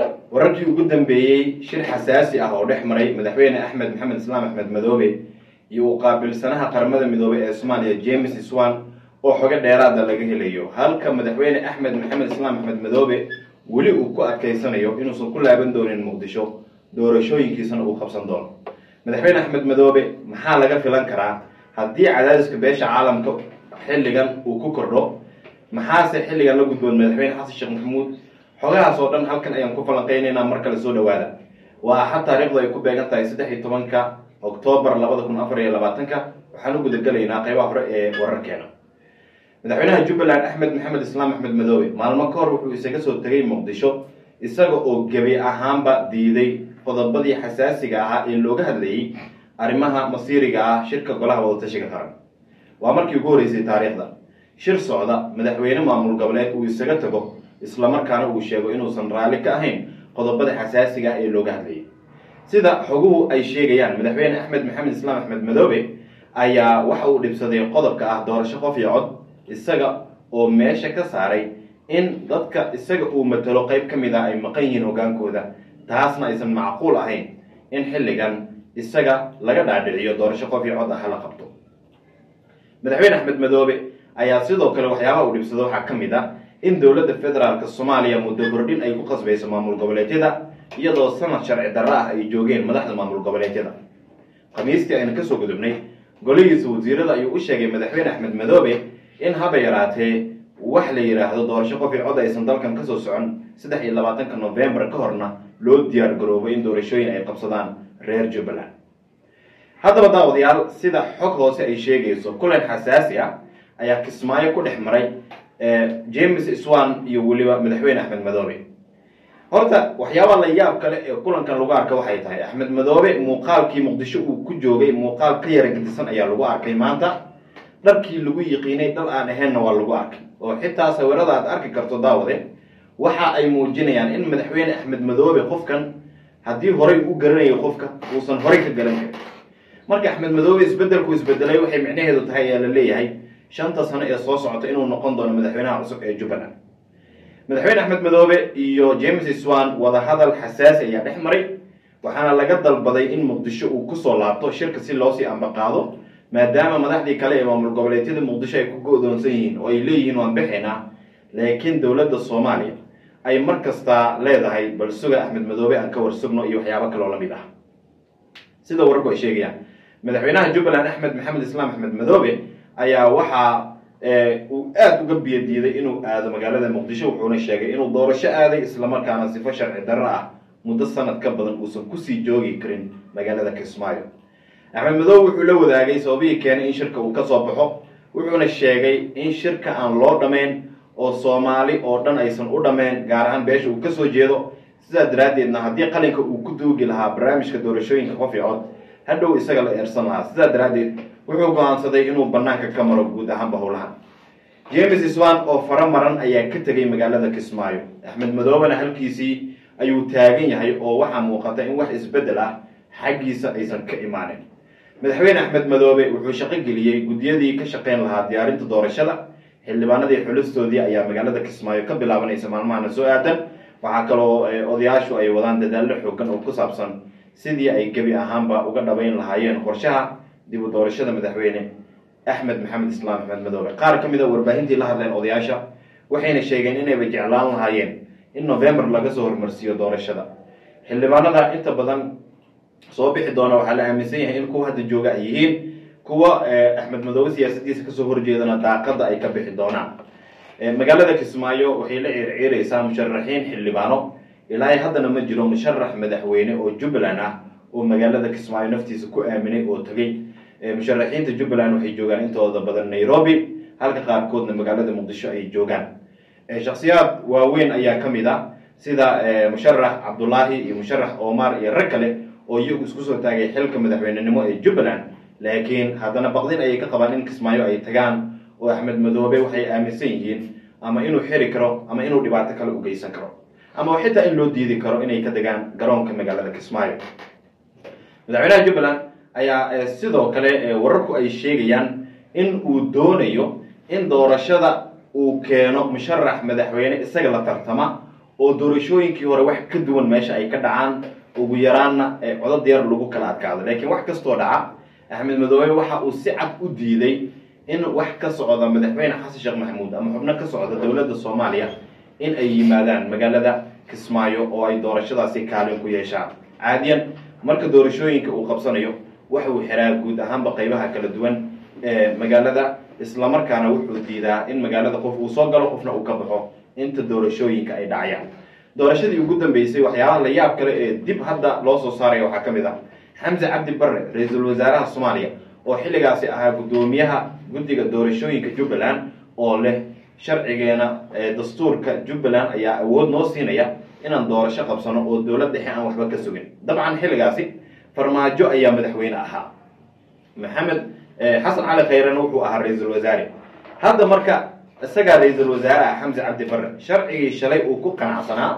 wararkii ugu dambeeyey shir xasaasi ah oo dhex maray madaxweyne axmed maxamed islaam axmed madoobe iyo uu qaabilsanaha qaramada midoobey ee soomaaliya james swan oo xogo dheeraada laga helayo halka madaxweyne axmed maxamed islaam axmed madoobe weli uu ku adkaysanayo inuusan ku laaban doonin muqdisho doorashooyinkiisana uu qabsan doono madaxweyne axmed madoobe maxaa laga filan karaa haddii cadaadiska beesha caalamka xilligan uu ku kordho maxaase xilligan la gudboon madaxweyne xasan sheekh maxamuud xogahaas oo dhan halkan ayaan ku falanqeynaynaa mar kale soo dhawaada waa axad taariikhdu ay ku beegan tahay saddex iyo tobanka oktoobar labada kun afar iyo labaatanka waxaan u gudagelaynaa qeybaha hore ee wararkeena madaxweynaha jubbaland axmed maxamed islaam axmed madoobe maalmo ka hor wuxuu isaga soo tegay muqdisho isaga oo gebi ahaanba diiday qodobadii xasaasiga ahaa ee looga hadlayay arrimaha masiiriga ah shirka golaha wadatashiga qaran waa markii ugu horreysay taariikhda shir socda madaxweyne maamul goboleed uu isaga tago islamarkaana uu sheego inuusan raalli ka ahayn qodobada xasaasiga ah ee looga hadlayay sida xoguhu ay sheegayaan madaxweyne axmed maxamed islaam axmed madoobe ayaa waxa uu dhibsaday qodobka ah doorasho qof iyo cod isaga oo meesha ka saaray in dadka isaga uu matalo qeyb ka mid ah ay maqan yihiin hogaankooda taasna aysan macquul ahayn in xilligan isaga laga dhaadhiciyo doorasho qof iyo cod ah hala qabto madaxweyne axmed madoobe ayaa sidoo kale waxyaabaha uu dhibsado waxaa ka mid ah in dowladda federaalk soomaaliya muddo kordhin ay ku qasbayso maamul goboleedyada iyadoo sanad sharci darro ah ay joogeen madaxda maamul goboleedyada khamiistii aynu kasoo gudubnay golihiisa wasiirada ayuu u sheegay madaxweyne axmed madoobe in haba yaraatee wax la yidhaahdo doorasho qof iyo cod aysan dalkan kasoo socon saddex iyo labaatanka novembar ka horna loo diyaar garoobo in doorashooyin ay qabsadaan reer jubbaland haddaba daawadayaal sida xog hoose ay sheegayso kulan xasaasi ah ayaa kismaayo ku dhex maray james swan iyo weliba madaxweyne axmed madoobe horta waxyaabaa la yaab kale ee kulankan lagu arka waxay tahay axmed madoobe muuqaalkii muqdisho uu ku joogay muuqaal ka yara gedisan ayaa lagu arkay maanta dharkii lagu yiqiinay dhal aan ahaynna waa lagu arkay oo xitaa sawirada aad arki karto daawade waxa ay muujinayaan in madaxweyne axmed madoobe qofkan haddii horay u garanayo qofka uusan horay ka garan karin marka axmed madoobe isbedelku isbedelay waxay micnaheedu tahay ayaa la leeyahay shanta sano ee soo socota inuu noqon doono madaxweynaha cusub ee jubbaland madaxweyne axmed madoobe iyo james swan wadahadal xasaasi ayaa dhex maray waxaana laga dalbaday in muqdisho uu kusoo laabto shirka si loosii ambaqaado maadaama madaxdii kale ee maamul goboleedyada muqdisho ay ku go-doonsan yihiin oo ay leeyihiin waan bixaynaa laakiin dowladda soomaaliya ay mar kasta leedahay bal suga axmed madoobe aan ka warsugno iyo waxyaabo kaloo lamid ah sida wararku ay sheegayaan madaxweynaha jubbaland axmed maxamed islaam axmed madoobe ayaa waxaa uu aada uga biyadiiday inuu aado magaalada muqdisho wuxuuna sheegay inuu doorasho aaday islamarkaana sifo sharci darro ah muddo sanad ka badan uusan kusii joogi karin magaalada kismaayo axmed madoobe wuxuu la wadaagay sababihii keenay in shirka uu kasoo baxo wuxuuna sheegay in shirka aan loo dhammayn oo soomaali oo dhan aysan u dhammayn gaar ahaan beesha uu kasoo jeedo sidaa daraaddeedna haddii qalinka uu ku duugi lahaa barnaamijka doorashooyinka qof iyo cod hadhow isaga la eersan lahaa sidaa daraaddeed wuxuu go-aansaday inuu banaanka ka maro guud ahaanba howlahan james swan oo fara maran ayaa ka tegay magaalada kismaayo axmed madoobena halkiisii ayuu taagan yahay oo waxaa muuqata in wax isbeddel ah xaggiisa aysan ka imaanin madaxweyne axmed madoobe wuxuu shaqo geliyey guddiyadii ka shaqeyn lahaa diyaarinta doorashada xildhibaanadii xulistoodii ayaa magaalada kismaayo ka bilaabanaysa maalmahana soo aadan waxaa kaloo odayaashu ay wadaan dadaallo xoogan oo ku saabsan sidii ay gebi ahaanba uga dhabayn lahaayeen qorshaha dib u doorashada madaxweyne axmed maxamed islaam axmed madoobe qaar ka mid a warbaahintii la hadleen odayaasha waxayna sheegeen inayba jeclaan lahaayeen in november laga soo hormarsiiyo doorashada xildhibaanada inta badan soo bixi doona waxaa la aaminsan yahay in kuwa hadda jooga ay yihiin kuwa axmed madoobe siyaasadiisa kasoo horjeedana daaqada ay ka bixi doonaan magaalada kismaayo waxay la ciirciiraysaa musharaxiin xildhibaano ilaa haddana ma jiro musharax madaxweyne oo jubbaland ah oo magaalada kismaayo naftiisa ku aaminay oo tegay musharaxiinta jubbaland waxay joogaan intooda badan nairobi halka qaarkoodna magaalada muqdisho ay joogaan shaksiyaad waaweyn ayaa ka mid a sida musharax cabdulaahi iyo musharax omar iyo rag kale oo iyagu isku soo taagay xilka madaxweynenimo ee jubbaland laakiin haddana baqdin ayay ka qabaan in kismaayo ay tagaan oo axmed madoobe waxay aaminsan yihiin ama inuu xiri karo ama inuu dhibaato kale u geysan karo ama xitaa in loo diidi karo inay ka degaan garoonka magaalada kismaayo madaxweynaha jubbaland ayaa sidoo kale wararku ay sheegayaan in uu doonayo in doorashada uu keeno musharax madaxweyne isaga la tartama oo doorashooyinkii hore wax ka duwan meesha ay ka dhacaan ugu yaraanna ee codad yar lagu kala adkaado laakiin wax kastoo dhaca axmed madoobe waxa uu si cad u diiday in wax ka socda madaxweyne xasan sheekh maxamuud ama xubno ka socda dowladda soomaaliya in ay yimaadaan magaalada kismaayo oo ay doorashadaasi kaalin ku yeeshaan caadiyan marka doorashooyinka uu qabsanayo waxa uu xiraa guud ahaanba qaybaha kala duwan ee magaalada islamarkaana wuxuu diidaa in magaalada qof uu soo galo qofna uu ka baxo inta doorashooyinka ay dhacayaan doorashadii ugu dambeysay waxyaabaha la yaab kale ee dib hadda loo soo saaraya waxaa ka mid ah xamse cabdi barre ra-iisul wasaaraha soomaaliya oo xilligaasi ahaa guddoomiyaha guddiga doorashooyinka jubbaland oo leh sharcigeena dastuurka jubbaland ayaa awood noo siinaya inaan doorasho qabsano oo dowlad dhexe aan waxba ka sugin dabcan xilligaasi farmaajo ayaa madaxweyne ahaa maxamed xasan cali khayrena wuxuu ahaa ra-iisul wasaare hadda marka isagaa ra-iisul wasaare ah xamse cabdi barre sharcigii shalay uu ku qanacsanaa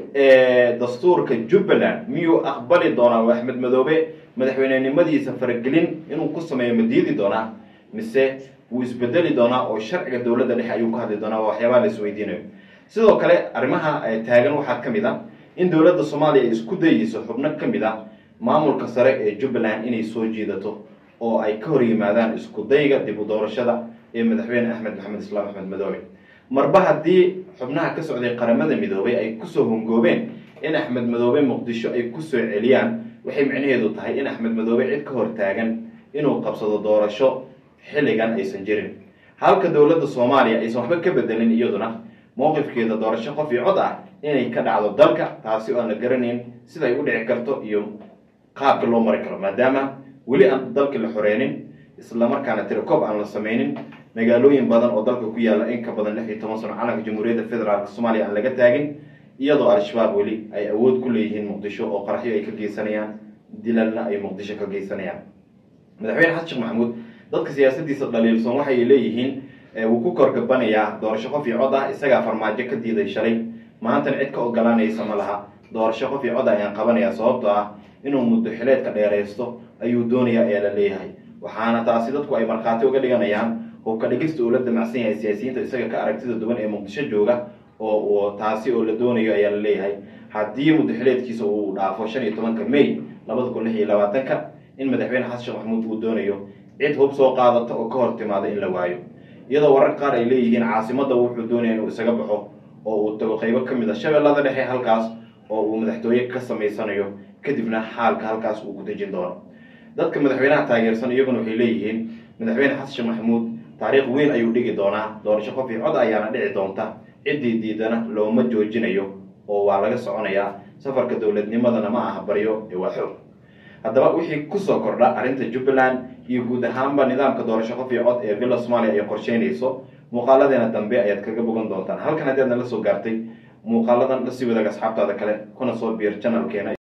dastuurka jubbaland miyuu aqbali doonaa oo axmed madoobe madaxweynenimadiisa faragelin inuu ku sameeyo ma diidi doonaa mise wuu isbedeli doonaa oo sharciga dowladda dhexe ayuu ka hadli doonaa waa waxyaabaha la isweydiinayo sidoo kale arrimaha taagan waxaa ka mid a in dowladda soomaaliya ay isku dayeyso xubno ka mid a maamulka sare ee jubbaland inay soo jiidato oo ay ka hor yimaadaan isku dayga dib u doorashada ee madaxweyne axmed maxamed islaam axmed madoobe marba haddii xubnaha ka socday qaramada midoobay ay kusoo hongoobeen in axmed madoobe muqdisho ay kusoo celiyaan waxay micnaheedu tahay in axmed madoobe cid ka hor taagan inuu qabsado doorasho xilligan aysan jirin halka dowladda soomaaliya aysan waxba ka bedelin iyaduna mowqifkeeda doorasho qof iyo cod ah inay ka dhacdo dalka taasi oo aan la garanayn siday u dhici karto iyo qaabka loo mari karo maadaama weli aan dalka la xoreynin islamarkaana tirakoob aan la sameynin magaalooyin badan oo dalka ku yaalla in ka badan lix iyo toban sano calanka jamhuuriyadda federaalk soomaaliya aan laga taagin iyadoo al-shabaab weli ay awood ku leeyihiin muqdisho oo qaraxyo ay ka geysanayaan dilalna ay muqdisho ka geysanayaan madaxweyne xasan sheekh maxamuud dadka siyaasadiisa dhaliilsan waxay leeyihiin wuu ku korgabanayaa doorasho qof iyo cod ah isagaa farmaajo ka diiday shalay maantana cid ka oggolaanaysa ma laha doorasho qof iyo cod ah ayaan qabanayaa sababtoo ah inuu muddo xileedka dheeraysto ayuu doonayaa ayaa la leeyahay waxaana taasi dadku ay markhaati uga dhiganayaan oo ka dhigista uu la damacsan yahay siyaasiyiinta isaga ka aragtida duwan ee muqdisho jooga oo taasi oo la doonayo ayaa la leeyahay haddii muddo xileedkiisa uu dhaafo shan iyo tobanka may labada kun lix iyo labaatanka in madaxweyne xasan sheekh maxamuud uu doonayo cid hub soo qaadata oo ka hor timaada in la waayo iyadoo warar qaar ay leeyihiin caasimadda wuxuu doonaya inuu isaga baxo oo uu tago qaybo ka mid a shabeellada dhexe halkaas oo uu madaxtooye ka samaysanayo kadibna xaalka halkaas uu ku dejin doono dadka madaxweynaha taageersan iyaguna waxay leeyihiin madaxweyne xasan sheekh maxamuud taariikh weyn ayuu dhigi doonaa doorasho qof iyo cod ayaana dhici doonta ciddii diidana looma joojinayo oo waa laga soconayaa safarka dowladnimadana ma aha baryo ee waa xoog haddaba wixii kusoo kordha arrinta jubbaland iyo guud ahaanba nidaamka doorasho qof iyo cod ee villa somalia ay qorsheynayso muuqaaladeena dambe ayaad kaga bogan doontaan halkan haddaad nala soo gaartay muuqaaladan lasii wadaag asxaabtaada kale kuna soo biir janalkeena